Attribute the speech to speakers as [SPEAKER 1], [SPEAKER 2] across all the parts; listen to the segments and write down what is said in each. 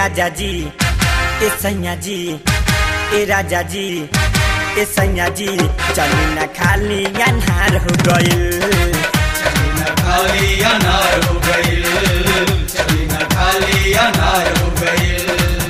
[SPEAKER 1] राजा जी ए सैया जी ए राजा जी ए सैया जी चली न खाली अन्हार हो गइल
[SPEAKER 2] चली न खाली अनार हो गइल चली न खाली अनार हो गइल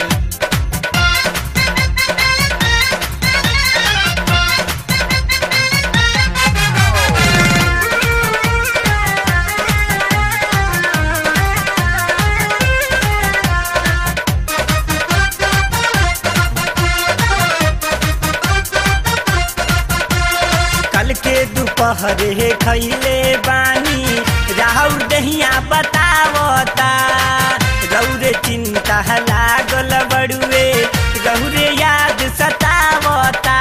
[SPEAKER 1] कल के दोपहरे खैले बानी राहुल दहिया बतावता रौरे चिंता लागल बड़ुए रौरे याद सतावता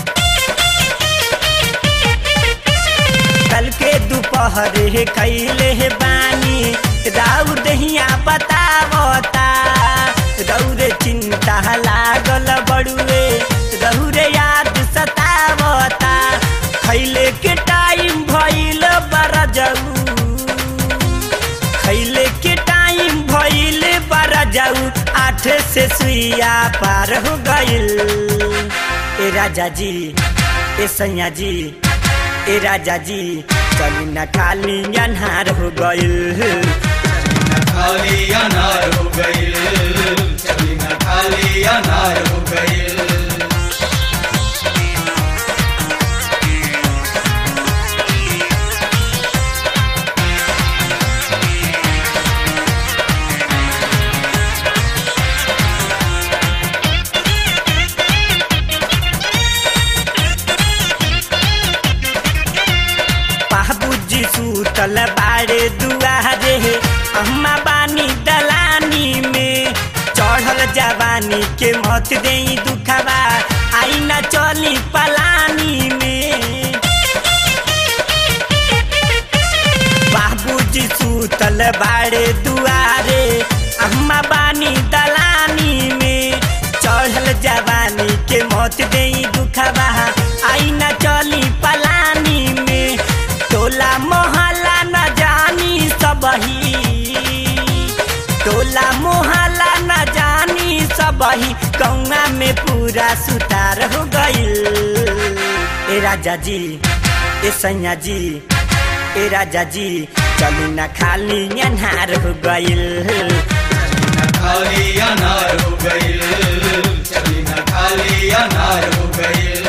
[SPEAKER 1] कल के दोपहरे खैले बानी राउर दहिया बतावता रौरे चिंता लागल बड़ुए रौरे याद सतावता खैले के टाइम भइल बड़ा जाऊ खैले के टाइम भइल बड़ा जाऊ आठ से सुइया पार हो गइल ए राजा जी ए सैया जी ए राजा जी चली न खाली अन्हार हो गइल
[SPEAKER 2] चली न खाली अनार हो गइल चली न खाली अनार हो गइल
[SPEAKER 1] बाबूजी सूतल बाड़े दुआरे अम्मा बानी दलानी में चढ़ल जवानी के मत दे दुखबा आई न चली पलानी में बाबूजी सूतल बाड़े दुआरे अम्मा बानी दलानी में चढ़ल जवानी के मत दे दुखबा आई न चली पलानी में टोला मोहल्ला न जानी सबही टोला मोहल्ला न जानी सबही कौआ में पूरा सुतार हो गइल ए राजा जी ए सैया जी ए राजा जी चली न खाली अन्हार हो गइल
[SPEAKER 2] चली न खाली अनार हो गइल चली न खाली अनार हो गइल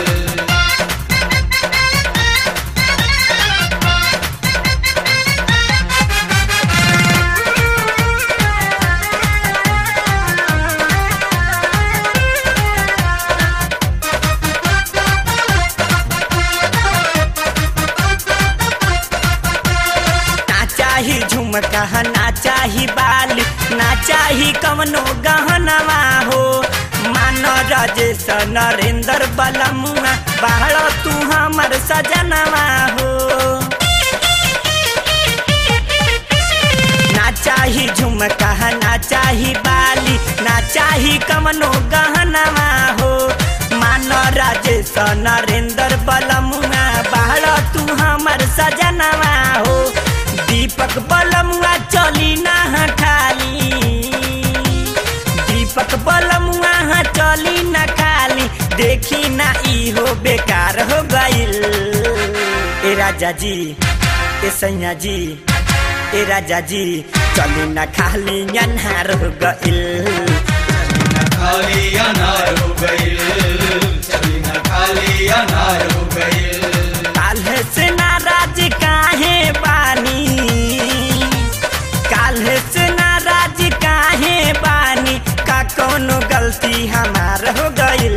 [SPEAKER 1] ना चाही झुमका ना चाही बाल ना चाही कवनो गहनवा हो मान राजेश नरेंद्र बलमुआ बाहर तू हमर सजनवा हो ना चाही झुमका ना चाही बाली ना चाही कवनो गहनवा हो मान राजेश नरेंद्र बलमुआ बाहर तू हमर सजनवा हो दीपक बलमुआ चली ना खाली दीपक बलमुआ चली ना खाली देखी ना इहो बेकार हो गइल ए राजा जी ए सैया जी ए राजा जी चली ना खाली अन्हार हो गइल
[SPEAKER 2] चली न खाली अनार हो गइल चली न खाली अनार हो गइल
[SPEAKER 1] काल्हे से नाराज काहे बानी काल्हे से नाराज काहे बानी का कोनो गलती हमार हो गइल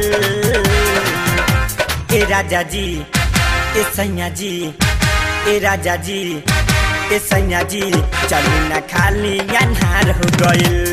[SPEAKER 1] ए राजा जी ए सैया जी ए राजा जी ए सैया जी चली न खाली अन्हार हो गइल